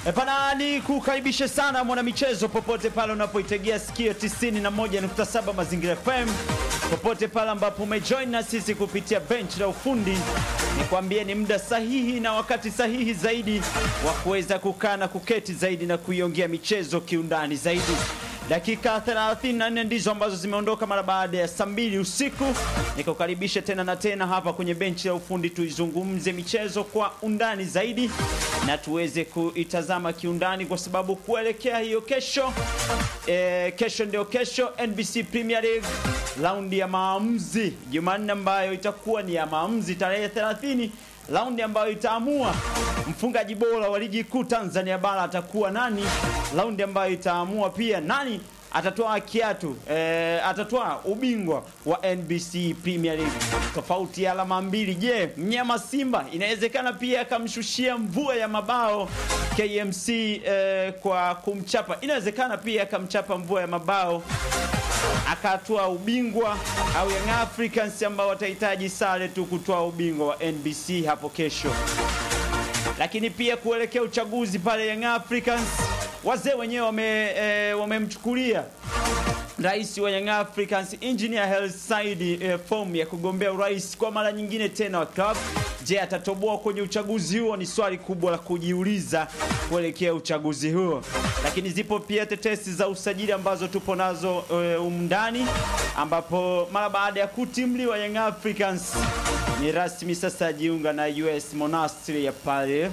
Epana ni kukaribishe sana mwanamichezo popote pale unapoitegea sikio 91.7 Mazingira FM, popote pale ambapo umejoin na sisi kupitia bench la ufundi, nikwambie ni muda sahihi na wakati sahihi zaidi wa kuweza kukaa na kuketi zaidi na kuiongea michezo kiundani zaidi. Dakika 34 ndizo ambazo zimeondoka mara baada ya saa mbili usiku. Nikukaribisha tena na tena hapa kwenye benchi ya ufundi, tuizungumze michezo kwa undani zaidi na tuweze kuitazama kiundani, kwa sababu kuelekea hiyo kesho e, kesho ndio kesho NBC Premier League raundi ya maamuzi Jumanne, ambayo itakuwa ni ya maamuzi tarehe 30 raundi ambayo itaamua mfungaji bora wa ligi kuu Tanzania bara atakuwa nani, raundi ambayo itaamua pia nani atatoa kiatu e, atatoa ubingwa wa NBC Premier League. Tofauti ya alama mbili. Je, mnyama Simba inawezekana pia akamshushia mvua ya mabao KMC e, kwa kumchapa, inawezekana pia akamchapa mvua ya mabao akatoa ubingwa au Young Africans ambao watahitaji sare tu kutoa ubingwa wa NBC hapo kesho. Lakini pia kuelekea uchaguzi pale Young Africans, wazee wenyewe wame e, wamemchukulia rais wa Young Africans Engineer Hersi Said e, fomu ya kugombea urais kwa mara nyingine tena wa club. Je, atatoboa kwenye uchaguzi huo? Ni swali kubwa la kujiuliza kuelekea uchaguzi huo. Lakini zipo pia tetesi za usajili ambazo tupo nazo umndani, ambapo mara baada ya kutimliwa Young Africans ni rasmi sasa ajiunga na US Monastir ya pale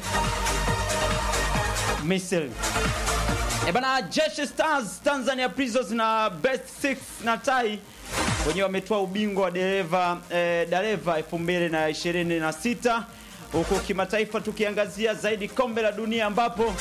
Misri. E bana, Jeshi Stars, Tanzania Prisons na Best Six na Tai wenyewe wametoa ubingwa wa dereva eh, dereva 2026 huku kimataifa tukiangazia zaidi kombe la dunia ambapo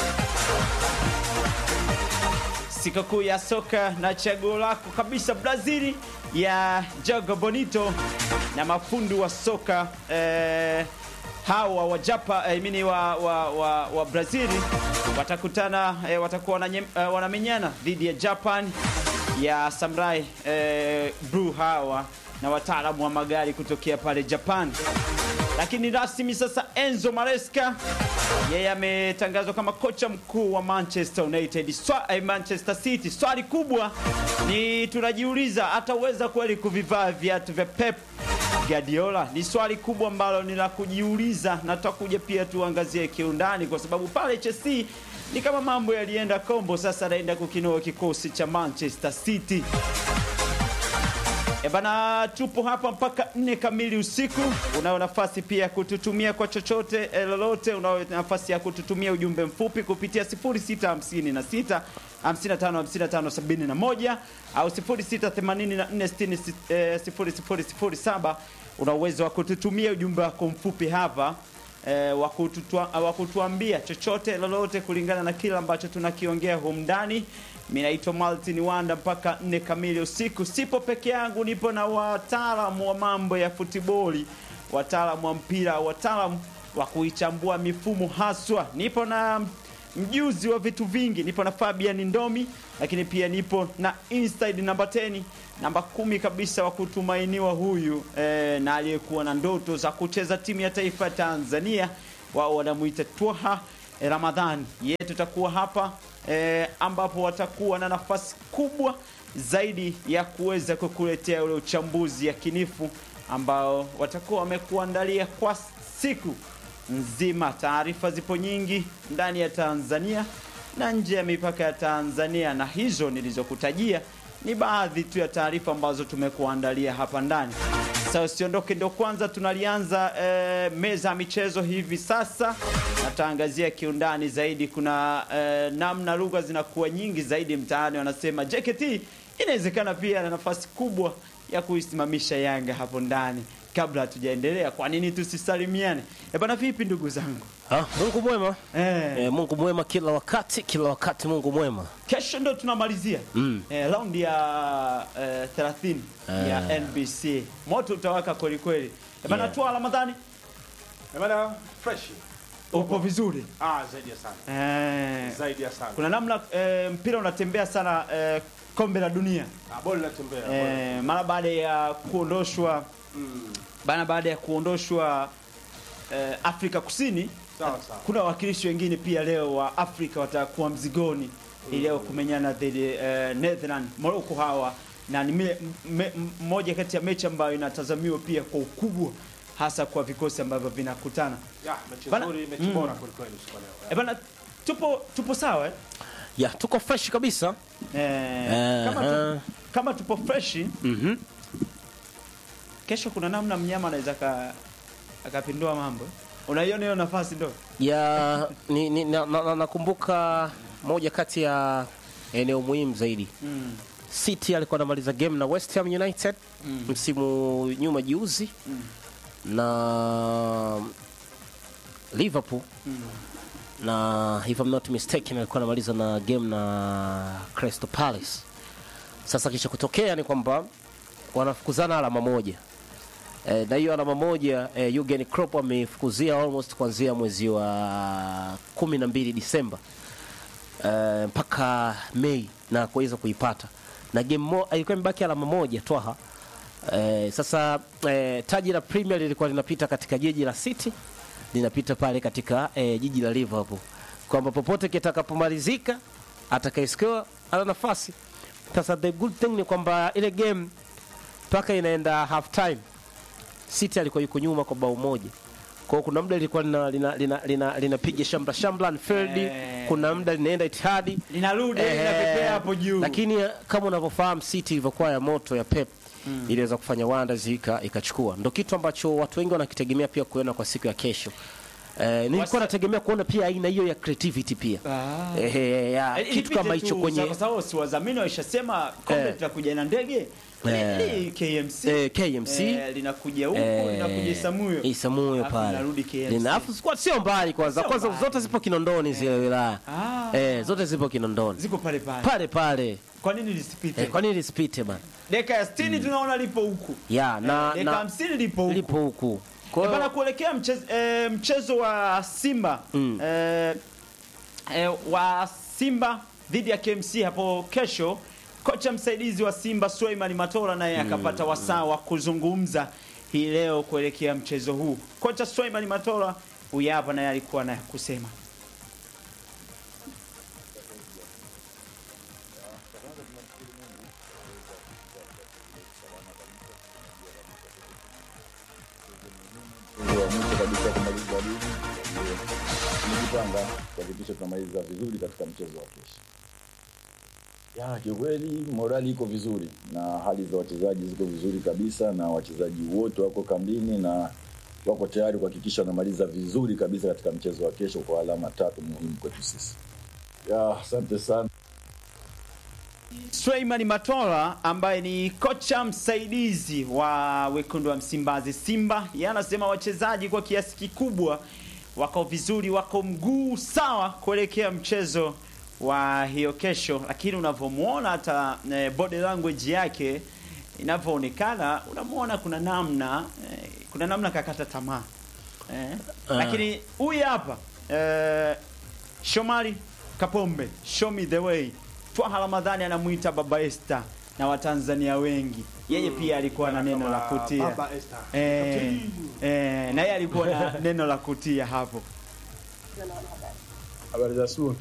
sikukuu ya soka na chaguo lako kabisa Brazili ya Jogo Bonito na mafundi wa soka eh, hawa wa Japa eh, mini wa, wa, wa, wa Brazili watakutana eh, watakuwa eh, wanamenyana dhidi ya Japan ya Samurai eh, Blue hawa na wataalamu wa magari kutokea pale Japan. Lakini rasmi sasa Enzo Maresca yeye ametangazwa kama kocha mkuu wa Manchester United Swa, eh, Manchester City. Swali kubwa ni tunajiuliza, ataweza kweli kuvivaa viatu vya Pep Guardiola? Ni swali kubwa ambalo ni la kujiuliza, na tutakuja pia tuangazie kiundani, kwa sababu pale Chelsea ni kama mambo yalienda kombo, sasa anaenda kukinoa kikosi cha Manchester City. E bana, tupo hapa mpaka nne kamili usiku. Unayo nafasi pia kututumia kwa chochote e, lolote. Unayo nafasi ya kututumia ujumbe mfupi kupitia 0656 55 55 71 au 0684600007. Una uwezo wa kututumia ujumbe wako mfupi hapa e, wa kutuambia chochote lolote kulingana na kile ambacho tunakiongea humu ndani. Mimi naitwa Martin Wanda mpaka nne kamili usiku. Sipo peke yangu, nipo na wataalamu wa mambo ya futiboli, wataalamu wa mpira, wataalamu wa kuichambua mifumo haswa. Nipo na mjuzi wa vitu vingi, nipo na Fabian Ndomi, lakini pia nipo na inside namba 10 namba kumi kabisa wa kutumainiwa huyu e, na aliyekuwa na ndoto za kucheza timu ya taifa ya Tanzania, wao wanamuita Twaha e, Ramadhani. Yeye tutakuwa hapa e, ambapo watakuwa na nafasi kubwa zaidi ya kuweza kukuletea ule uchambuzi yakinifu ambao watakuwa wamekuandalia kwa siku nzima. Taarifa zipo nyingi ndani ya Tanzania na nje ya mipaka ya Tanzania, na hizo nilizokutajia ni baadhi tu ya taarifa ambazo tumekuandalia hapa ndani. Sasa usiondoke, ndio kwanza tunalianza e, meza ya michezo hivi sasa, na tutaangazia kiundani zaidi. Kuna e, namna lugha zinakuwa nyingi zaidi mtaani, wanasema JKT inawezekana pia na nafasi kubwa ya kuisimamisha Yanga hapo ndani. Kabla hatujaendelea, kwa nini tusisalimiane? E bana, vipi ndugu zangu? Ha, Mungu mwema Eh. e, Mungu mwema kila wakati, kila wakati Mungu mwema. Kesho ndo tunamalizia Mm. eh, raundi ya eh, 30 ya Eh. NBC. Moto utawaka kweli kweli. Eh, bana Yeah. tua Ramadhani, Eh, bana fresh. upo vizuri Ah, zaidi ya sana. eh, Zaidi ya sana. kuna namna eh, mpira unatembea sana eh, kombe la dunia Ah, boli linatembea. boli. eh, mara baada ya kuondoshwa Mm. bana, baada ya kuondoshwa eh, Afrika Kusini Sawa sawa. kuna wawakilishi wengine pia leo wa Afrika watakuwa mzigoni hii leo kumenyana dhidi uh, Netherland Morocco hawa na ni mile- me- m- moja kati ya mechi ambayo inatazamiwa pia kwa ukubwa hasa kwa vikosi ambavyo vinakutana. Ya, mechi Bana- nzuri, mechi Mm. bora kweli kweli usiku wa leo. E bana, tupo tupo sawa eh? ya tuko fresh kabisa Eh, kama, Eh, tu, kama tupo fresh mhm. kesho kuna namna mnyama anaweza ka- akapindua mambo. Unaiona hiyo nafasi ndo? ya ni, ni, na, na, na, nakumbuka moja kati ya eneo muhimu zaidi Mm. City alikuwa anamaliza game na West Ham United Mm. msimu nyuma juzi Mm. na Liverpool Mm. na if I'm not mistaken alikuwa anamaliza na game na Crystal Palace. Sasa kisha kutokea ni kwamba wanafukuzana alama moja e, na hiyo alama moja e, Jurgen Klopp amefukuzia almost kuanzia mwezi wa kumi na mbili Disemba e, mpaka Mei na kuweza kuipata na game mo, ilikuwa imebaki alama moja twaha. E, sasa e, taji la Premier lilikuwa linapita katika jiji la City linapita pale katika e, jiji la Liverpool, kwamba popote kitakapomalizika atakayescore ana nafasi. Sasa the good thing ni kwamba ile game mpaka inaenda half time City alikuwa yuko nyuma kwa bao moja. Kwa hiyo kuna muda lilikuwa lina lina lina, lina, linapiga shambla shambla Anfield, Eh. kuna muda linaenda Etihad Linarudi Eh, linapepea hapo juu. lakini eh, kama unavyofahamu City ilivyokuwa ya moto ya Pep mm. iliweza kufanya wonders ika ikachukua. Ndio kitu ambacho watu wengi wanakitegemea pia kuona kwa siku ya kesho. Eh, nilikuwa Wasa- nategemea kuona pia aina hiyo ya creativity pia. Ah. Eh, eh, ya, Eh, kitu ipite kama tu, hicho kwenye kwa sababu si wadhamini waishasema kombe Eh. litakuja na ndege Eh. Li- KMC eh, KMC eh, linakuja huko eh, linakuja Isamuyo Isamuyo Alafu pale. linarudi KMC. Lina- Alafu squad sio mbali kwanza. Sio Kwanza mbali. zote zipo Kinondoni zile wilaya. Ah. Eh, zote zipo Kinondoni. ziko pale pale Pale pale. kwa nini lisipite Eh, kwa nini lisipite bana? dakika ya 60 tunaona lipo huku Ya, na dakika na 50 lipo huku lipo huku. Kwa Eh, hiyo- bana kuelekea mchezo, eh, mchezo wa Simba Mm. eh, eh, wa Simba dhidi ya KMC hapo kesho, kocha msaidizi wa Simba Suleiman Matola naye akapata wasaa wa kuzungumza hii leo kuelekea mchezo huu. Kocha Suleiman Matola huyu hapa naye alikuwa na kusema. wa mwisho kabisa kumaliza ligi. Ndio tumejipanga kuhakikisha tunamaliza vizuri katika mchezo wa kesho. Ya, kiukweli morali iko vizuri na hali za wachezaji ziko vizuri kabisa, na wachezaji wote wako kambini na wako tayari kuhakikisha wanamaliza vizuri kabisa katika mchezo wa kesho kwa alama tatu muhimu kwetu sisi. Ya, asante sana. Suleiman Matola ambaye ni kocha msaidizi wa wekundu wa Msimbazi Simba, yeye anasema wachezaji kwa kiasi kikubwa wako vizuri, wako mguu sawa kuelekea mchezo wa hiyo kesho, lakini unavyomuona hata eh, body language yake inavyoonekana, unamwona kuna namna eh, kuna namna kakata tamaa eh, Ah. lakini huyu hapa eh, Shomari Kapombe, show me the way. Twaha Ramadhani anamwita Baba Esther na Watanzania wengi. Yeye pia alikuwa na neno la kutia. Baba Esther. Eh, eh, na yeye alikuwa na neno la kutia hapo. Habari za asubuhi.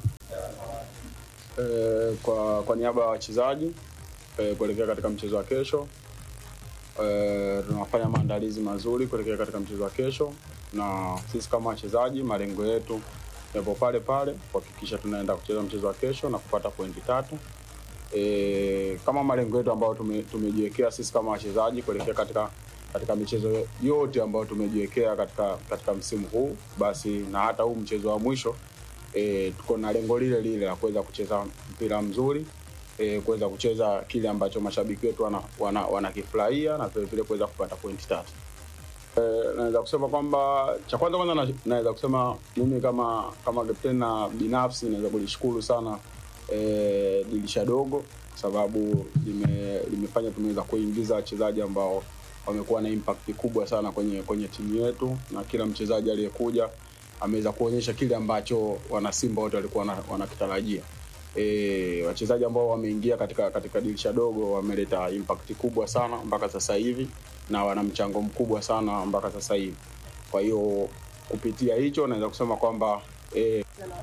Eh, kwa, kwa niaba ya wachezaji eh, kuelekea katika mchezo wa kesho eh, tunafanya maandalizi mazuri kuelekea katika mchezo wa kesho, na sisi kama wachezaji malengo yetu yapo pale pale kuhakikisha tunaenda kucheza mchezo wa kesho na kupata pointi tatu e, kama malengo yetu ambayo tume, tumejiwekea sisi kama wachezaji kuelekea katika katika michezo yote ambayo tumejiwekea katika katika msimu huu, basi na hata huu mchezo wa mwisho e, tuko na lengo lile lile la kuweza kucheza mpira mzuri e, kuweza kucheza kile ambacho mashabiki wetu wanakifurahia wana, wanakifurahia na vile vile kuweza kupata pointi tatu. Eh, naweza kusema kwamba cha kwanza kwanza na- naweza kusema mimi kama kama kapteni na binafsi naweza kulishukuru sana eh, dirisha dogo kwa sababu lime, limefanya tumeweza kuingiza wachezaji ambao wamekuwa na impact kubwa sana kwenye kwenye timu yetu na kila mchezaji aliyekuja ameweza kuonyesha kile ambacho wanasimba wote walikuwa wana- wanakitarajia e, wachezaji ambao wameingia katika katika dirisha dogo wameleta impact kubwa sana mpaka sasa hivi na wana mchango mkubwa sana mpaka sasa hivi. Kwa hiyo kupitia hicho naweza kusema kwamba eh,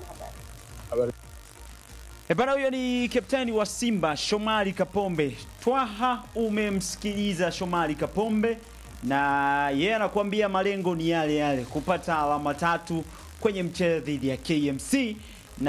habari E bana, huyo ni kapteni wa Simba Shomari Kapombe. Twaha, umemsikiliza Shomari Kapombe na yeye anakuambia malengo ni yale yale, kupata alama tatu kwenye mchezo dhidi ya KMC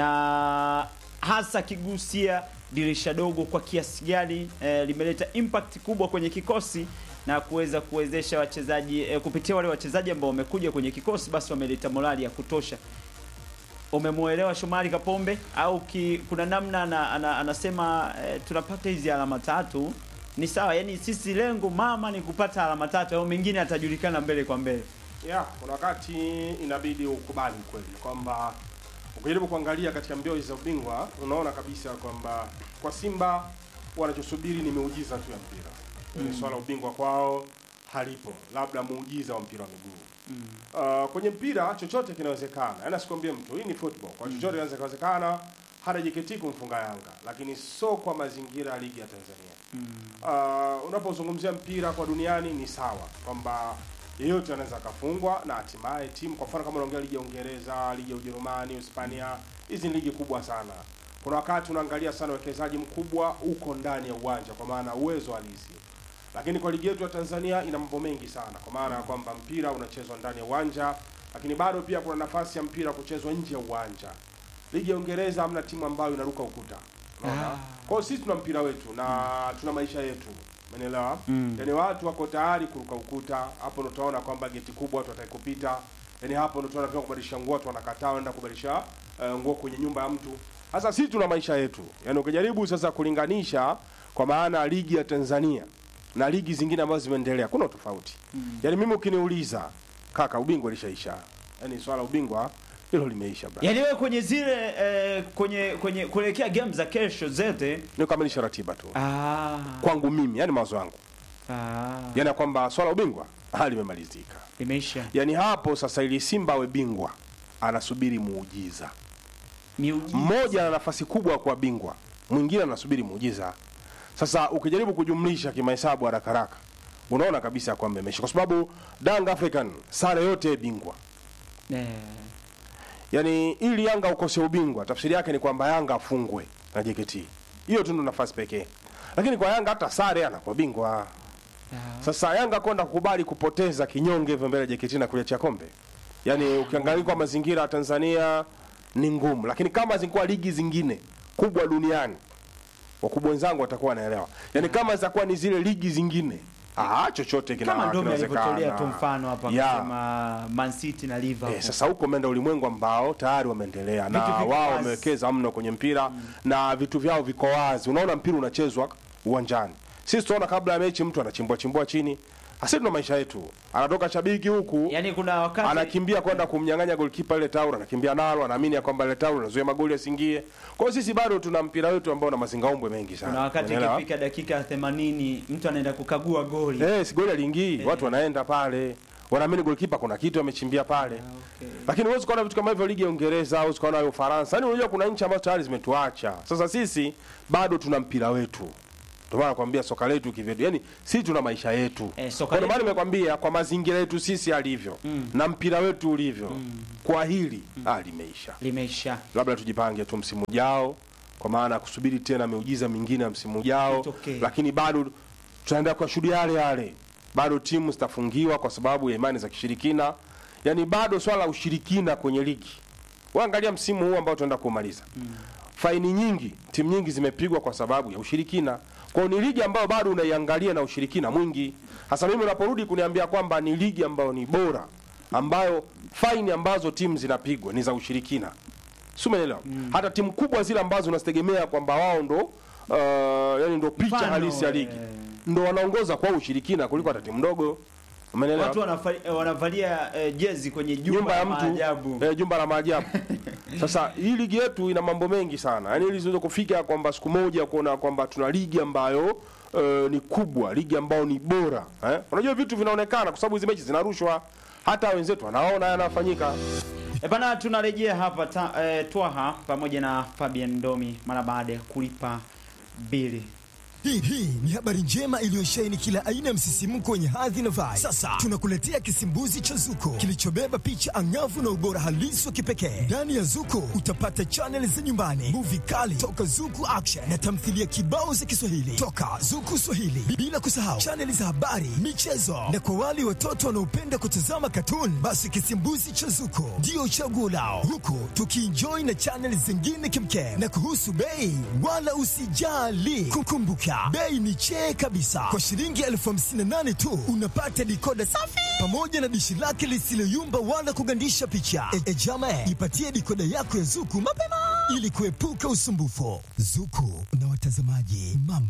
na hasa kigusia dirisha dogo kwa kiasi gani eh, limeleta impact kubwa kwenye kikosi na kuweza kuwezesha wachezaji eh, kupitia wale wachezaji ambao wamekuja kwenye kikosi, basi wameleta morali ya kutosha umemuelewa Shomari Kapombe au ki, kuna namna ana, ana, anasema eh, tunapata hizi alama tatu ni sawa, yani sisi lengo mama ni kupata alama tatu, au mengine atajulikana mbele kwa mbele. Yeah, kuna wakati inabidi ukubali kweli kwamba ukijaribu kuangalia katika mbio hizi za ubingwa unaona kabisa kwamba kwa Simba wanachosubiri ni muujiza tu ya mpira. Mm. Swala la ubingwa kwao halipo, labda muujiza wa mpira wa miguu. Uh, kwenye mpira chochote kinawezekana. Yaani asikwambie mtu hii ni football. Kwa chochote kinaweza kuwezekana hata JKT kumfunga Yanga, lakini sio kwa mazingira ya ligi ya Tanzania. Uh, unapozungumzia mpira kwa duniani ni sawa kwamba yeyote anaweza akafungwa na hatimaye timu, kwa mfano kama unaongea ligi ya Uingereza, ligi ya Ujerumani, Hispania, hizi ni ligi kubwa sana. Kuna wakati unaangalia sana uwekezaji mkubwa uko ndani ya uwanja, kwa maana uwezo halisi lakini kwa ligi yetu ya Tanzania ina mambo mengi sana, kwa maana ya kwamba mpira unachezwa ndani ya uwanja, lakini bado pia kuna nafasi ya mpira kuchezwa nje ya uwanja. Ligi ya Uingereza hamna timu ambayo inaruka ukuta, unaona. Kwa hiyo sisi tuna mpira wetu na tuna maisha yetu, umeelewa? Yaani watu wako tayari kuruka ukuta, hapo ndo utaona kwamba geti kubwa watu wataki kupita. Yaani hapo ndo tunaona pia kubadilisha nguo, watu wanakataa wanaenda kubadilisha eh, nguo kwenye nyumba ya mtu. Sasa sisi tuna maisha yetu, yaani ukijaribu sasa kulinganisha kwa maana ligi ya Tanzania na ligi zingine ambazo zimeendelea kuna tofauti mm. Yaani mimi ukiniuliza kaka, ubingwa lishaisha, yaani swala ubingwa hilo limeisha bra. Yaani wewe kwenye zile eh, kwenye kwenye kuelekea game za kesho zote Ni kukamilisha ratiba tu ah, kwangu mimi, yani mawazo yangu, ah, yani ya kwamba swala ubingwa hali limemalizika. imeisha Yani hapo sasa, ili Simba awe bingwa anasubiri muujiza. miujiza. Mmoja ana nafasi kubwa ya kuwa bingwa, mwingine anasubiri muujiza. Sasa ukijaribu kujumlisha kimahesabu haraka haraka, unaona kabisa kwamba imeisha, kwa sababu Young African sare yote bingwa Eh, Yaani ili Yanga ukose ubingwa, tafsiri yake ni kwamba Yanga afungwe na JKT. Hiyo tu ndo nafasi pekee. Lakini kwa Yanga hata sare anakuwa bingwa. Sasa Yanga kwenda kukubali kupoteza kinyonge hivyo mbele ya JKT na kuliachia kombe. Yaani ukiangalia kwa mazingira ya Tanzania ni ngumu, lakini kama zingekuwa ligi zingine kubwa duniani wakubwa wenzangu watakuwa wanaelewa. Yaani kama zitakuwa ni zile ligi zingine, ah, chochote kina kama Ndomi alivyotolea tu kinawezekana. mfano hapa Yeah. akasema Man City na Liverpool. Eh, sasa huko umeenda ulimwengu ambao tayari wameendelea na Vitu viko wao wazi. wamewekeza mno kwenye mpira na vitu vyao viko wazi. Unaona mpira unachezwa uwanjani. Sisi tunaona kabla ya mechi mtu anachimbua chimbua chini. Sasa tuna maisha yetu. Anatoka shabiki huku Yaani kuna wakati anakimbia kwenda kumnyang'anya golikipa ile tauro, anakimbia nalo, anaamini ya kwamba ile tauro inazuia magoli yasiingie. Kwa hiyo sisi bado tuna mpira wetu ambao una mazingaumbwe mengi sana. kuna wakati Unaelewa? ikifika dakika ya 80 mtu anaenda kukagua goli. Eh, si goli aliingii, watu wanaenda pale. Wanaamini golikipa kuna kitu amechimbia pale. Okay. Lakini huwezi kuona vitu kama hivyo ligi ya Uingereza au ukaona ya Ufaransa. Yaani unajua kuna nchi ambazo tayari zimetuacha. Sasa sisi bado tuna mpira wetu. Ndio maana nakwambia soka letu kivyetu. Yaani sisi tuna maisha yetu. Eh, soka Kwa ndio maana letu- nimekwambia kwa mazingira yetu sisi alivyo na mpira wetu ulivyo. Kwa hili ah, limeisha. Limeisha. Labda tujipange tu msimu ujao kwa maana ya kusubiri tena miujiza mingine ya msimu ujao. Itokee. Lakini bado tutaendelea kuwashuhudia yale yale. Bado timu zitafungiwa kwa sababu ya imani za kishirikina. Yaani bado swala la ushirikina kwenye ligi. Waangalia msimu huu ambao tunaenda kumaliza. Faini nyingi, timu nyingi zimepigwa kwa sababu ya ushirikina. Kwa hiyo ni ligi ambayo bado unaiangalia na ushirikina mwingi. Hasa mimi unaporudi kuniambia kwamba ni ligi ambayo ni bora, ambayo faini ambazo timu zinapigwa ni za ushirikina. Si umeelewa? Hata timu kubwa zile ambazo unazitegemea kwamba wao ndo uh, yani ndo picha Mfano, halisi ya ligi. eh. Ndo wanaongoza kwa ushirikina kuliko hata timu ndogo. Umeelewa? Watu wanafali- eh, wanavalia eh, jezi kwenye jumba, nyumba ya mtu maajabu. eh, jumba la maajabu. Sasa hii ligi yetu ina mambo mengi sana, yaani ili ziweze kufika kwamba siku moja kuona kwamba tuna ligi ambayo eh, ni kubwa, ligi ambayo ni bora eh? Unajua vitu vinaonekana kwa sababu hizi mechi zinarushwa, hata wenzetu wanaona yanafanyika. E bana, tunarejea hapa ta, eh, Twaha pamoja na Fabian Ndomi mara baada ya kulipa bili. Hii hii ni habari njema iliyosheheni kila aina ya msisimko wenye hadhi na vibe. Sasa tunakuletea kisimbuzi cha Zuko kilichobeba picha angavu na ubora halisi wa kipekee. Ndani ya Zuko utapata chaneli za nyumbani, muvi kali toka Zuku Action na tamthilia kibao za Kiswahili toka Zuku Swahili, bila kusahau chaneli za habari, michezo na kwa wale watoto wanaopenda kutazama katuni, basi kisimbuzi cha Zuko ndio chaguo lao, huku tukienjoy na chaneli zingine kimkem. Na kuhusu bei, wala usijali, kukumbuka bei ni chee kabisa. Kwa shilingi elfu hamsini na nane tu unapata dikoda safi pamoja na dishi lake lisiloyumba wala kugandisha picha. E, e jama, ipatie dikoda yako ya Zuku mapema ili kuepuka usumbufu. Zuku na watazamaji mambo